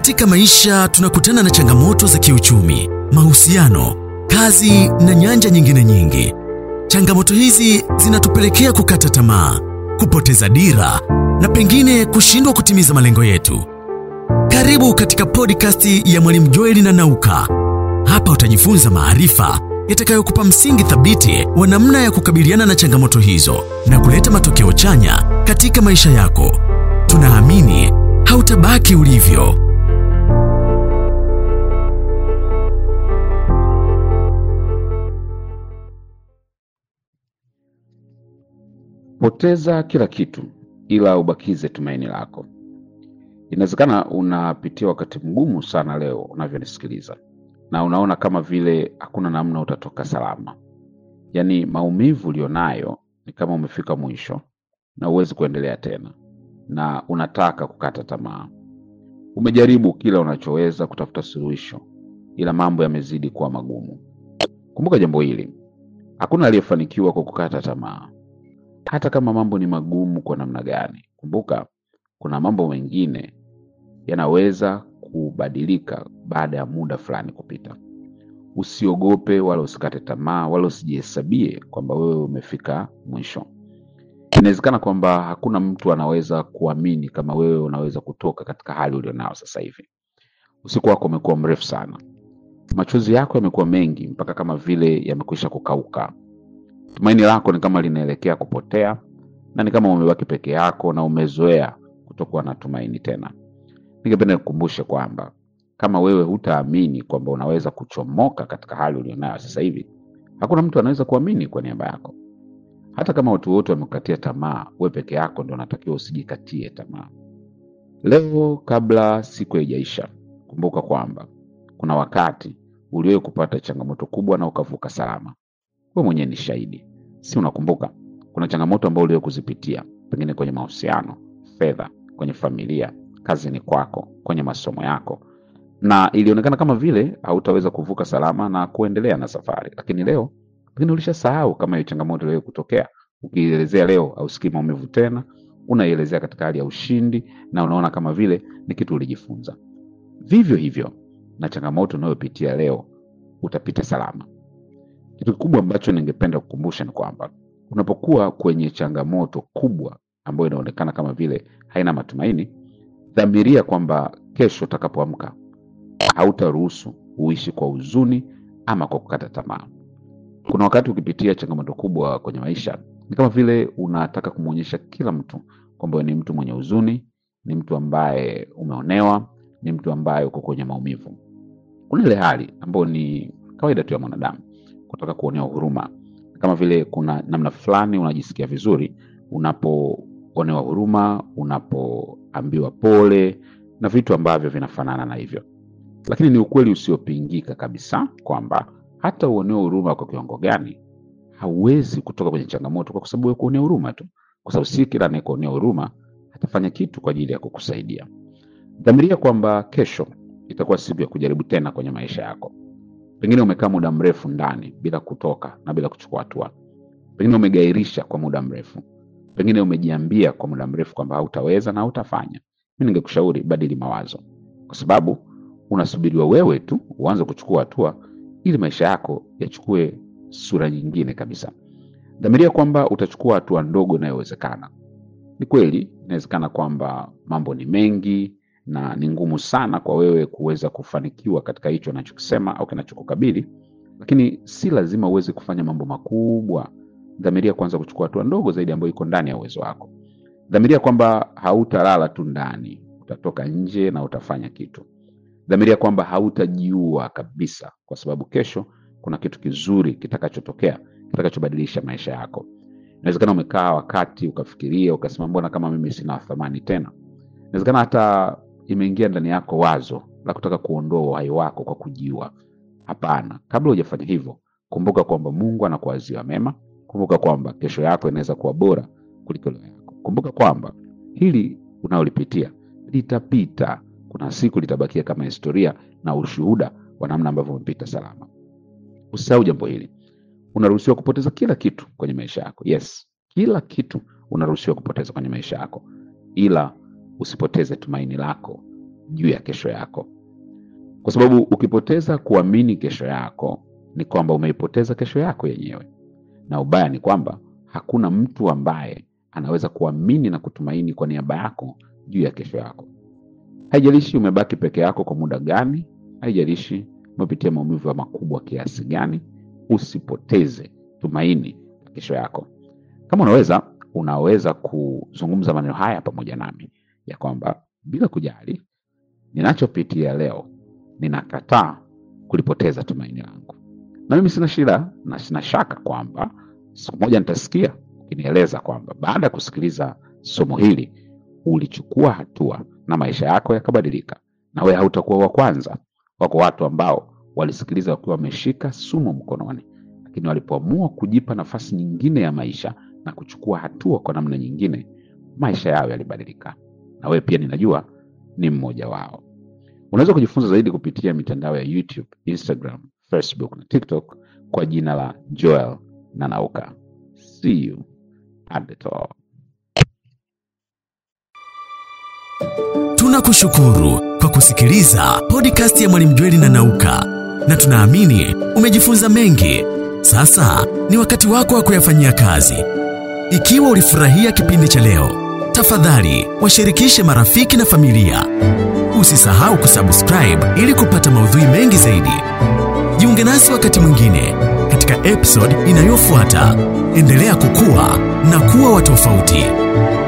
Katika maisha tunakutana na changamoto za kiuchumi, mahusiano, kazi na nyanja nyingine nyingi. Changamoto hizi zinatupelekea kukata tamaa, kupoteza dira na pengine kushindwa kutimiza malengo yetu. Karibu katika podcast ya Mwalimu Joeli na Nauka. Hapa utajifunza maarifa yatakayokupa msingi thabiti wa namna ya kukabiliana na changamoto hizo na kuleta matokeo chanya katika maisha yako. Tunaamini hautabaki ulivyo. Poteza kila kitu ila ubakize tumaini lako. Inawezekana unapitia wakati mgumu sana leo unavyonisikiliza, na unaona kama vile hakuna namna utatoka salama. Yaani maumivu ulionayo ni kama umefika mwisho na huwezi kuendelea tena, na unataka kukata tamaa. Umejaribu kila unachoweza kutafuta suluhisho, ila mambo yamezidi kuwa magumu. Kumbuka jambo hili, hakuna aliyefanikiwa kwa kukata tamaa hata kama mambo ni magumu kwa namna gani. Kumbuka kuna mambo mengine yanaweza kubadilika baada ya muda fulani kupita. Usiogope wala usikate tamaa wala usijihesabie kwamba wewe umefika mwisho. Inawezekana kwamba hakuna mtu anaweza kuamini kama wewe unaweza kutoka katika hali ulionao sasa hivi. Usiku wako umekuwa mrefu sana, machozi yako yamekuwa mengi mpaka kama vile yamekwisha kukauka. Tumaini lako ni kama linaelekea kupotea na ni kama umebaki peke yako na umezoea kutokuwa na tumaini tena. Ningependa nikukumbushe kwamba kama wewe hutaamini kwamba unaweza kuchomoka katika hali ulionayo sasa hivi, hakuna mtu anaweza kuamini kwa niaba yako. Hata kama watu wote wamekukatia tamaa, wewe peke yako ndio unatakiwa usijikatie tamaa. Leo kabla siku haijaisha, kumbuka kwamba kuna wakati uliwahi kupata changamoto kubwa na ukavuka salama. Wewe mwenyewe ni shahidi, si unakumbuka? Kuna changamoto ambayo uliwahi kuzipitia, pengine kwenye mahusiano, fedha, kwenye familia, kazini kwako, kwenye masomo yako, na ilionekana kama vile hautaweza kuvuka salama na kuendelea na safari. Lakini leo pengine ulishasahau kama hiyo changamoto iliwahi kutokea. Ukielezea leo hausikii maumivu tena, unaielezea katika hali ya ushindi na unaona kama vile ni kitu ulijifunza. Vivyo hivyo na changamoto unayopitia leo, utapita salama. Kitu kikubwa ambacho ningependa kukumbusha ni kwamba unapokuwa kwenye changamoto kubwa ambayo inaonekana kama vile haina matumaini, dhamiria kwamba kesho utakapoamka hautaruhusu uishi kwa huzuni ama kwa kukata tamaa. Kuna wakati ukipitia changamoto kubwa kwenye maisha, ni kama vile unataka kumwonyesha kila mtu kwamba wewe ni mtu mwenye huzuni, ni mtu ambaye umeonewa, ni mtu ambaye uko kwenye maumivu. Kuna ile hali ambayo ni kawaida tu ya mwanadamu kutaka kuonewa huruma, kama vile kuna namna fulani unajisikia vizuri unapoonewa huruma, unapoambiwa pole na vitu ambavyo vinafanana na hivyo. Lakini ni ukweli usiopingika kabisa kwamba hata uonewa huruma kwa kiwango gani, hauwezi kutoka kwenye changamoto kwa sababu ya kuonea huruma tu, kwa sababu si kila anayekuonea huruma atafanya kitu kwa ajili ya kukusaidia. Dhamiria kwamba kesho itakuwa siku ya kujaribu tena kwenye maisha yako. Pengine umekaa muda mrefu ndani bila kutoka na bila kuchukua hatua. Pengine umegairisha kwa muda mrefu. Pengine umejiambia kwa muda mrefu kwamba hautaweza na hautafanya. Mimi ningekushauri badili mawazo, kwa sababu unasubiriwa wewe tu uanze kuchukua hatua ili maisha yako yachukue sura nyingine kabisa. Dhamiria kwamba utachukua hatua ndogo inayowezekana. Ni kweli inawezekana kwamba mambo ni mengi na ni ngumu sana kwa wewe kuweza kufanikiwa katika hicho anachokisema au kinachokukabili, lakini si lazima uweze kufanya mambo makubwa. Dhamiria kwanza kuchukua hatua ndogo zaidi ambayo iko ndani ya uwezo wako. Dhamiria kwamba hautalala tu ndani, utatoka nje na utafanya kitu. Dhamiria kwamba hautajiua kabisa, kwa sababu kesho kuna kitu kizuri kitakachotokea kitakachobadilisha maisha yako. Inawezekana umekaa wakati ukafikiria ukasema, mbona kama mimi sina thamani tena. Inawezekana hata imeingia ndani yako wazo la kutaka kuondoa uhai wako kwa kujiua. Hapana, kabla hujafanya hivyo, kumbuka kwamba Mungu anakuwazia mema. Kumbuka kwamba kesho yako inaweza kuwa bora kuliko leo yako. Kumbuka kwamba hili unaolipitia litapita. Kuna siku litabakia kama historia na ushuhuda wa namna ambavyo umepita salama. Usisahau jambo hili, unaruhusiwa kupoteza kila kitu kwenye maisha yako. Yes, kila kitu unaruhusiwa kupoteza kwenye maisha yako, ila usipoteze tumaini lako juu ya kesho yako, kwa sababu ukipoteza kuamini kesho yako ni kwamba umeipoteza kesho yako yenyewe, na ubaya ni kwamba hakuna mtu ambaye anaweza kuamini na kutumaini kwa niaba yako juu ya kesho yako. Haijalishi umebaki peke yako kwa muda gani, haijalishi umepitia maumivu ya makubwa kiasi gani, usipoteze tumaini la kesho yako. Kama unaweza, unaweza kuzungumza maneno haya pamoja nami ya kwamba bila kujali ninachopitia leo, ninakataa kulipoteza tumaini langu. Na mimi sina shida na sina shaka kwamba siku moja nitasikia ukinieleza kwamba baada ya kusikiliza somo hili ulichukua hatua na maisha yako yakabadilika, na wewe hautakuwa wa kwanza. Wako watu ambao walisikiliza wakiwa wameshika sumu mkononi, lakini walipoamua kujipa nafasi nyingine ya maisha na kuchukua hatua kwa namna nyingine, maisha yao yalibadilika, na wewe pia ninajua ni mmoja wao. Unaweza kujifunza zaidi kupitia mitandao ya YouTube, Instagram, Facebook na TikTok kwa jina la Joel Nanauka. See you at the top. Tunakushukuru kwa kusikiliza podcast ya Mwalimu Jweli na Nauka, na tunaamini umejifunza mengi. Sasa ni wakati wako wa kuyafanyia kazi. Ikiwa ulifurahia kipindi cha leo, tafadhali washirikishe marafiki na familia. Usisahau kusubscribe ili kupata maudhui mengi zaidi. Jiunge nasi wakati mwingine katika episode inayofuata. Endelea kukua na kuwa wa tofauti.